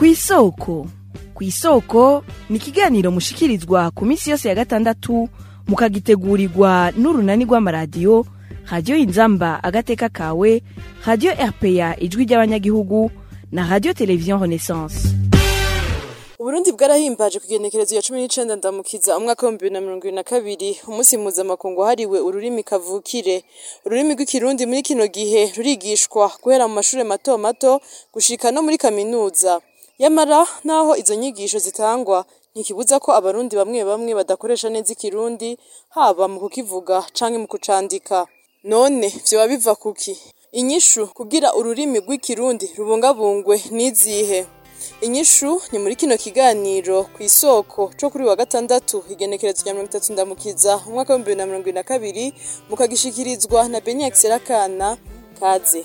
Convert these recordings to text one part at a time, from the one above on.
kw'isoko kw'isoko ni ikiganiro mushikirizwa ku minsi yose ya gatandatu mukagitegurirwa n'urunani rw'amaradiyo radiyo inzamba agateka kawe radiyo rpa ijwi ry'abanyagihugu na radiyo televiziyo renaissance uburundi bwarahimbaje ku igenekerezo ya cumi n'icenda ndamukiza umwaka w'ibihumbi bibiri na mirongo ibiri na kabiri umunsi mpuzamakungu wahariwe ururimi kavukire ururimi rw'ikirundi muri kino gihe rurigishwa guhera mu mashure mato mato gushika no muri kaminuza yamara naho izo nyigisho zitangwa ntikibuza ko abarundi bamwe bamwe badakoresha neza ikirundi haba mu kukivuga canke mu kucandika none vyoba biva kuki inyishu kugira ururimi rw'ikirundi rubungabungwe n'izihe inyishu ni muri kino kiganiro ku isoko co kuri wa gatandatu igenekerezo rya mirongo itatu ndamukiza umwaka w'ibihumbi bibiri na mirongo ibiri na kabiri mukagishikirizwa na beniyakisi serakana kaze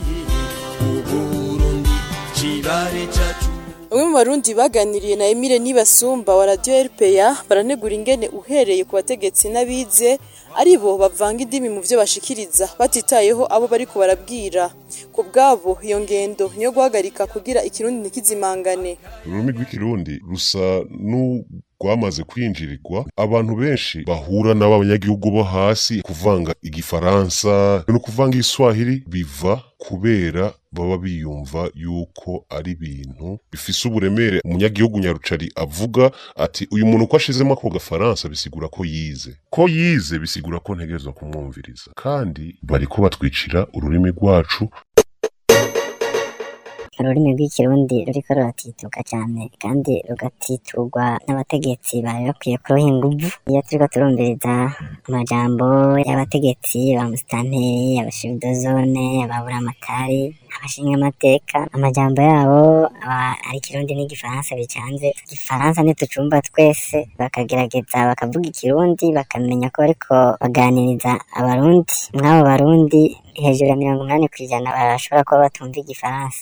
bamwe mu barundi baganiriye na emile nibasumba wa radiyo rpa baranegura ingene uhereye ku bategetsi n'abize ari bo bavanga indimi mu vyo bashikiriza batitayeho abo bariko barabwira ku bwabo iyo ngendo niyo guhagarika kugira ikirundi ntikizimangane ururimi rw'ikirundi rusa n'urwamaze kwinjirirwa abantu benshi bahura n'abanyagihugu bo hasi kuvanga igifaransa no kuvanga igiswahili biva kubera baba biyumva yuko ari ibintu bifise uburemere umunyagihugu nyarucari avuga ati uyu muntu uko ashizemo ako gafaransa bisigura ko yize ko yize bisigura ko ntegerezwa kumwumviriza kandi bariko batwicira ururimi rwacu ururimi rw'ikirundi ruriko ruratituka cyane kandi rugatiturwa n'abategetsi bari bakwiye kuruha inguvu iyo turiko turumviriza amajambo y'abategetsi ba musitanteri abashibidozone ababuramatari abashinga amateka amajambo yabo aba ari ikirundi n'igifaransa bicanze igifaransa ntitucumva twese bakagerageza bakavuga ikirundi bakamenya ko bariko baganiriza abarundi mw'abo barundi hejuru ya mirongo umunani kw'ijana barashobora kuba batumva igifaransa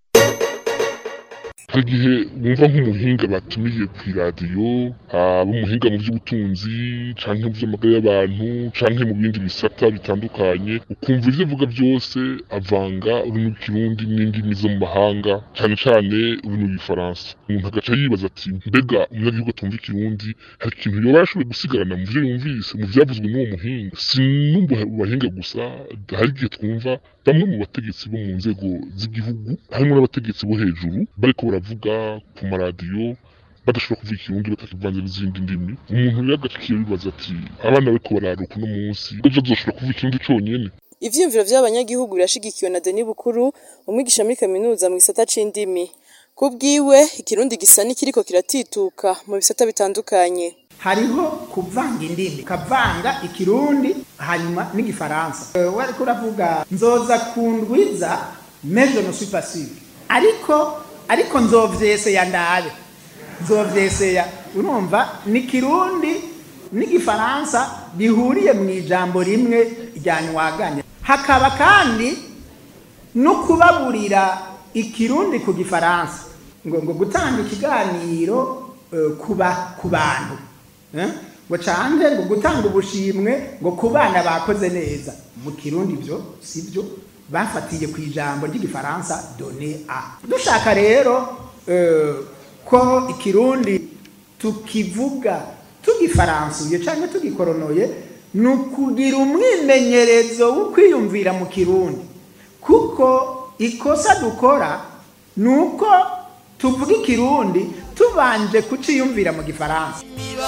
hari igihe wumva nk'umuhinga batumiye ku iradiyo haba umuhinga mu by'ubutunzi canke mu by'amagara y'abantu canke mu bindi bisata bitandukanye ukumva ivyo avuga byose avanga ururimi rw'ikirundi n'indimi zo mu mahanga cane cane ururimi rw'igifaransa umuntu agaca yibaza ati mbega umunyagihugu atumva ikirundi hari ikintu yoba yashoboye gusigarana mu vyo yumvise mu vyavuzwe n'uwo muhinga si n'umbu bahinga gusa hari igihe twumva bamwe mu bategetsi bo mu nzego z'igihugu harimo n'abategetsi bo hejuru bariko baravuga ku maradiyo badashobora kuvuga ikirundi batakivanze n'izindi ndimi umuntu rero agacikiye bibaza ati abana bariko bararuka uno munsi ejo azoshobora kuvuga ikirundi conyene ivyiyumviro vy'abanyagihugu birashigikiwe na Denis Bukuru umwigisha muri kaminuza mu gisata c'indimi ku bwiwe ikirundi gisa n'ikiriko kiratituka mu bisata bitandukanye hariho kuvanga indimi ukavanga ikirundi hanyuma n'igifaransa Eh, wariko uravuga nzoza kundwiza meje no suis pas sûr ariko ariko nzovyeseya ndabe nzovyeseya urumva ni kirundi n'igifaransa bihuriye mu ijambo rimwe rya nywaganya hakaba kandi no kubaburira ikirundi ku gifaransa ngo ngo gutanga ikiganiro eh, kuba ku bantu eh? ngo canke ngo gutanga ubushimwe ngo ku bana bakoze neza mu kirundi byo sibyo bafatiye ku ijambo ry'igifaransa done a dushaka rero eh, ko ikirundi tukivuga tugifaransuye canke tugikoronoye ni ukugira umwimenyerezo wo kwiyumvira mu kirundi kuko ikosa dukora ni uko tuvuga ikirundi tubanje kuciyumvira mu gifaransa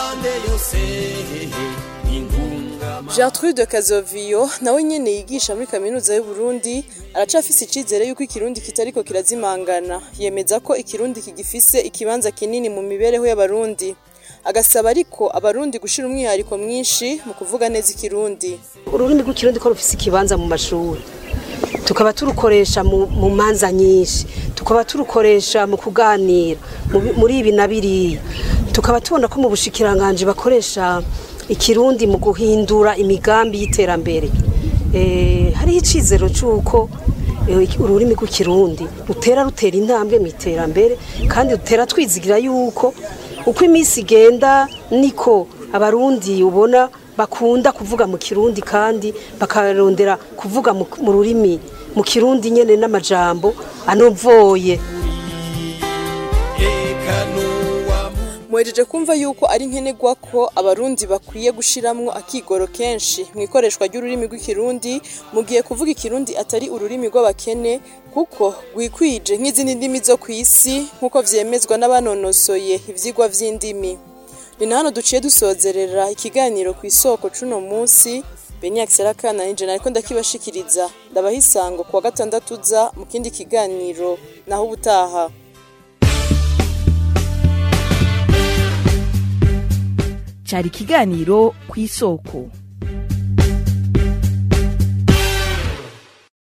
Gertrude Kazoviyo nawe nyene yigisha muri kaminuza y'u Burundi aracafise icizere yuko ikirundi kitariko kirazimangana yemeza ko ikirundi kigifise ikibanza kinini mu mibereho y'abarundi agasaba ariko abarundi gushira umwihariko mwinshi mu kuvuga neza ikirundi ururimi rw'ikirundi ko rufise ikibanza mu mashuri tukaba turukoresha mu mu manza nyinshi tukaba turukoresha mu kuganira mu bi- muri ibi na biriya tukaba tubona ko mu bushikiranganje bakoresha ikirundi mu guhindura imigambi y'iterambere Eh, hariho icizero c'uko eh, iki- ururimi rw'ikirundi rutera rutera intambwe mu iterambere kandi rutera twizigira yuko uko iminsi igenda niko abarundi ubona bakunda kuvuga mu kirundi kandi bakarondera kuvuga mu mu rurimi mu kirundi nyene n'amajambo anovoye muhejeje kumva yuko ari nkenerwa ko abarundi bakwiye gushiramwo akigoro kenshi mu ikoreshwa ry'ururimi rw'ikirundi mu gihe kuvuga ikirundi atari ururimi rw'abakene kuko rwikwije nk'izindi ndimi zo ku isi nk'uko vyemezwa n'abanonosoye ivyigwa vy'indimi ni na hano duciye dusozerera ikiganiro ku isoko c'uno munsi beniak serakana nije nariko ndakibashikiriza ndabaha isango kuwa gatandatu uza mu kindi kiganiro naho ubutaha cyari ikiganiro ku isoko